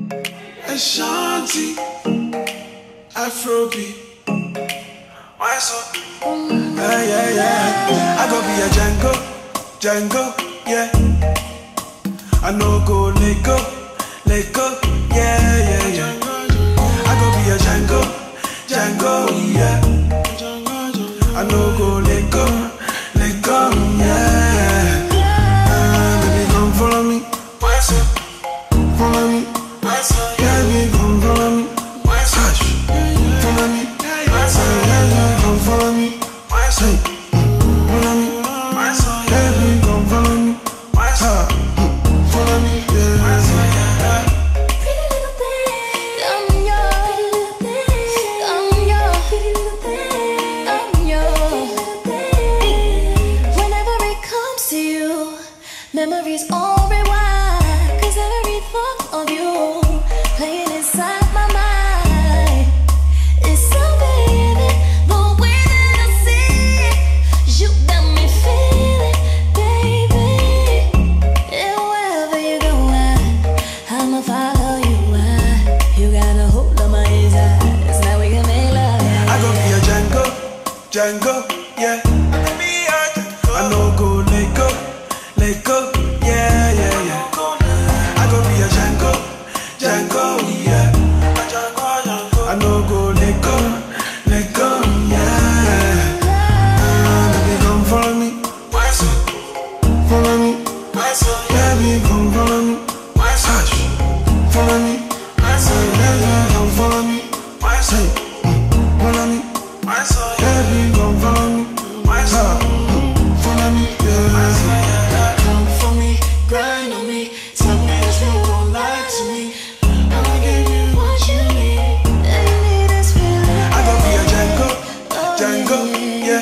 Ashanti, Afrobeat. Why so? Yeah, yeah, yeah. I go be a Django, Django, yeah. I know go let go, let go, yeah, yeah, yeah. I go be a Django, Django, yeah. I know go let go, let go, yeah. Ah, baby, come follow me. Why so? Follow me. Why so? Yeah, baby, come follow me. Why so? Follow me. Why so? Yeah, yeah, come follow me. Why so? Follow me. Why so? Yeah, baby, come follow me. Why so? Follow me. Yeah. Why so? Yeah. Pretty little thing, I'm yours. I'm yours. Pretty little thing, I'm yours. Whenever it comes to you, memories all rewind. 'Cause every thought of you playing inside my mind. It's something in it, the way that I see it. You got me feeling, baby. And wherever you go, I, I'ma follow you. I, you got a hold of my eyes. Now we can make love. I go be a Django, Django, yeah. I know go let go, let go, yeah, yeah, yeah. I go be a Django, Django, yeah. I know go let go, let go, yeah. Ah, baby, come follow me, follow me, yeah, baby, come follow me, Hush. follow me, yeah, yeah, come follow me, say, mm, follow me. Yeah, baby, come follow me. Ah, mm, follow me, yeah. Come for me, grind on me. Tell me that you don't lie to me. I'ma give you what you need. I need this feeling. I go be a Django, Django, yeah.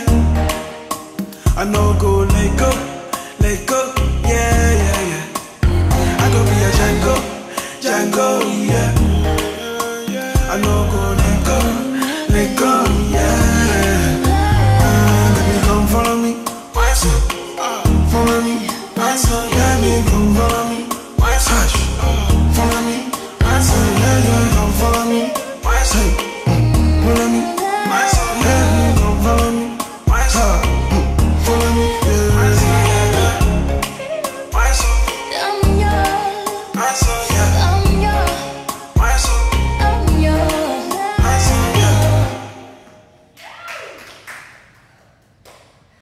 I know go let go, let go, yeah, yeah, yeah. I go be a Django, Django, yeah. I know go let go, let go, yeah. Ah, baby, come follow me, follow me,